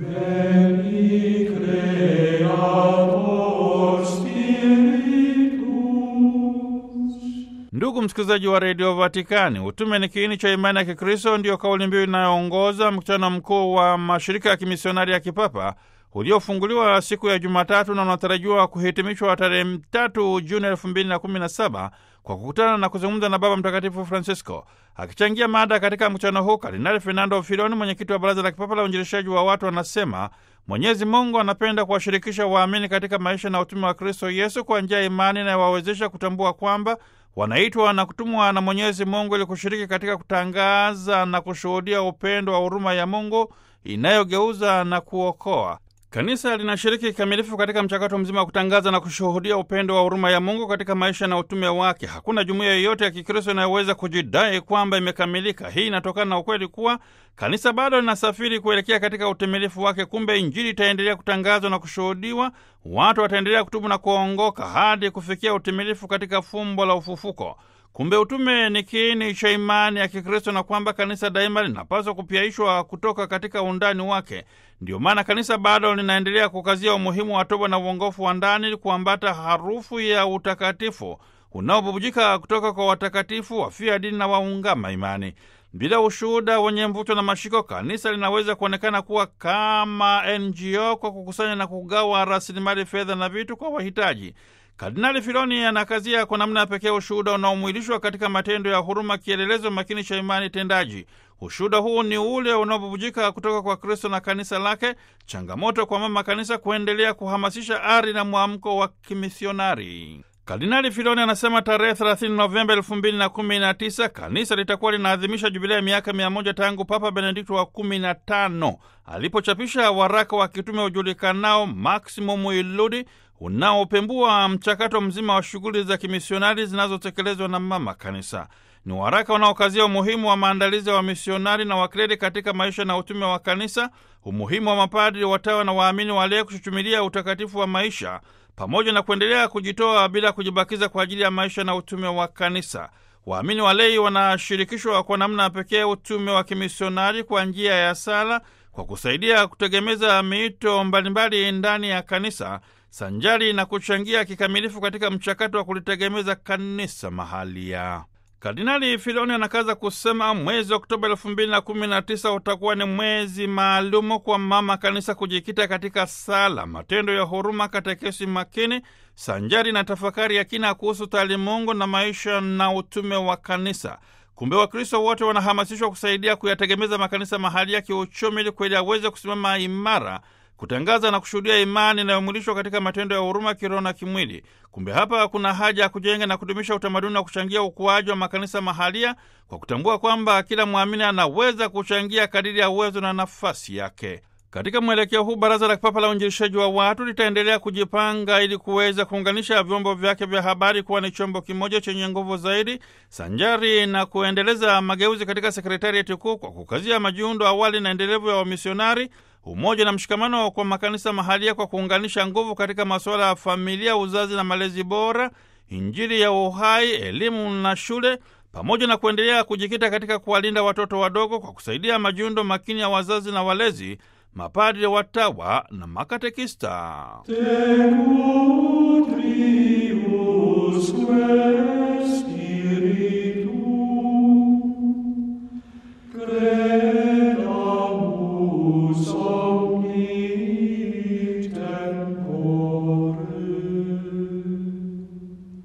Ndugu msikilizaji wa redio Vatikani, utume ni kiini cha imani ya Kikristo, ndiyo kauli mbiu inayoongoza mkutano mkuu wa mashirika ya kimisionari ya kipapa uliofunguliwa siku ya Jumatatu na unatarajiwa kuhitimishwa tarehe tatu Juni elfu mbili na kumi na saba kwa kukutana na kuzungumza na Baba Mtakatifu Francisco. Akichangia mada katika mkutano huu, Kardinali Fernando Filoni, mwenyekiti wa Baraza la Kipapa la Uinjilishaji wa Watu, anasema Mwenyezi Mungu anapenda kuwashirikisha waamini katika maisha na utume wa Kristo Yesu kwa njia ya imani inayowawezesha kutambua kwamba wanaitwa na kutumwa na Mwenyezi Mungu ili kushiriki katika kutangaza na kushuhudia upendo wa huruma ya Mungu inayogeuza na kuokoa. Kanisa linashiriki kikamilifu katika mchakato mzima wa kutangaza na kushuhudia upendo wa huruma ya Mungu katika maisha na utume wake. Hakuna jumuiya yoyote ya Kikristo inayoweza kujidai kwamba imekamilika. Hii inatokana na ukweli kuwa kanisa bado linasafiri kuelekea katika utimilifu wake. Kumbe Injili itaendelea kutangazwa na kushuhudiwa, watu wataendelea kutubu na kuongoka hadi kufikia utimilifu katika fumbo la ufufuko. Kumbe utume ni kiini cha imani ya Kikristo na kwamba kanisa daima linapaswa kupyaishwa kutoka katika undani wake. Ndiyo maana kanisa bado linaendelea kukazia umuhimu wa toba na uongofu wa ndani, kuambata harufu ya utakatifu unaobubujika kutoka kwa watakatifu wafia dini na waungama imani. Bila ushuhuda wenye mvuto na mashiko, kanisa linaweza kuonekana kuwa kama NGO kwa kukusanya na kugawa rasilimali fedha na vitu kwa wahitaji. Kardinali Filoni anakazia kwa namna ya pekee ushuhuda unaomwilishwa katika matendo ya huruma, kielelezo makini cha imani tendaji. Ushuhuda huu ni ule unaobubujika kutoka kwa Kristo na kanisa lake, changamoto kwa mama kanisa kuendelea kuhamasisha ari na mwamko wa kimisionari. Kardinali Filoni anasema tarehe 30 Novemba 2019 kanisa litakuwa linaadhimisha jubilea ya miaka 100 tangu Papa Benedikto wa 15 alipochapisha waraka wa kitume ujulikanao Maximum Illudi unaopembua mchakato mzima wa shughuli za kimisionari zinazotekelezwa na mama kanisa. Ni waraka unaokazia umuhimu wa maandalizi ya wamisionari na wakleri katika maisha na utume wa kanisa, umuhimu wa mapadri, watawa na waamini walei kuchuchumilia utakatifu wa maisha pamoja na kuendelea kujitoa bila kujibakiza kwa ajili ya maisha na utume wa kanisa. Waamini walei wanashirikishwa kwa namna pekee utume wa kimisionari kwa njia ya sala, kwa kusaidia kutegemeza miito mbalimbali ndani ya kanisa sanjari na kuchangia kikamilifu katika mchakato wa kulitegemeza kanisa mahalia. Kardinali Filoni anakaza kusema mwezi Oktoba elfu mbili na kumi na tisa utakuwa ni mwezi maalumu kwa mama kanisa kujikita katika sala, matendo ya huruma, katekesi makini sanjari na tafakari ya kina kuhusu taalimungu na maisha na utume wa kanisa. Kumbe Wakristo wote wanahamasishwa kusaidia kuyategemeza makanisa mahalia kiuchumi, ili kweli aweze kusimama imara kutangaza na kushuhudia imani inayomwilishwa katika matendo ya huruma kiroho na kimwili. Kumbe hapa kuna haja ya kujenga na kudumisha utamaduni wa kuchangia ukuaji wa makanisa mahalia kwa kutambua kwamba kila mwamini anaweza kuchangia kadiri ya uwezo na nafasi yake. Katika mwelekeo huu, Baraza la Kipapa la Uinjilishaji wa Watu litaendelea kujipanga ili kuweza kuunganisha vyombo vyake vya habari kuwa ni chombo kimoja chenye nguvu zaidi, sanjari na kuendeleza mageuzi katika sekretarieti kuu kwa kukazia majiundo awali na endelevu ya wamisionari umoja na mshikamano kwa makanisa mahalia kwa kuunganisha nguvu katika masuala ya familia, uzazi na malezi bora, Injili ya uhai, elimu na shule, pamoja na kuendelea kujikita katika kuwalinda watoto wadogo kwa kusaidia majiundo makini ya wazazi na walezi, mapadri, watawa na makatekista. Te